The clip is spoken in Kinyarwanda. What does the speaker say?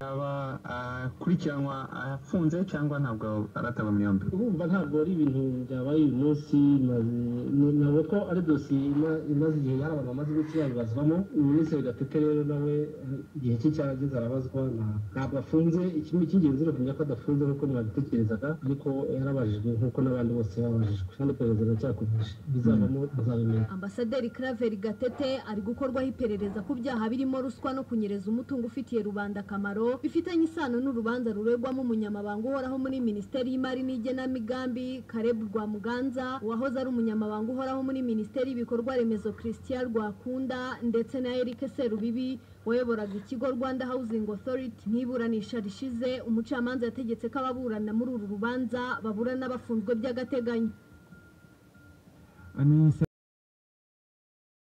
yaba akurikiranwa afunze cyangwa ntabwo arataba mu yombi urumva ntabwo ari ibintu byabaye uyu munsi ntabwo ko ari dosiye imaze igihe hari abantu bamaze iminsi babibazwamo minisitiri gatete rero nawe igihe cye cyarageze arabazwa ntabwo afunze ikindi cy'ingenzi ni ukumenya ko adafunze nk'uko mwabitekerezaga ariko yarabajijwe nk'uko n'abandi bose babajijwe kandi iperereza riracyakomeje bizavamo tuzabimenya ambasaderi Claver gatete ari gukorwaho iperereza ku byaha birimo ruswa no kunyereza umutungo ufitiye rubanda akamaro bifitanye isano n'urubanza ruregwamo umunyamabanga uhoraho muri minisiteri y'imari n'igenamigambi kareb rwamuganza uwahoze ari umunyamabanga uhoraho muri minisiteri y'ibikorwa remezo christian rwakunda ndetse na eric serubibi wayoboraga ikigo rwanda housing authority n'iburanisha rishize umucamanza yategetse ko ababurana muri uru rubanza baburana bafunzwe by'agateganyo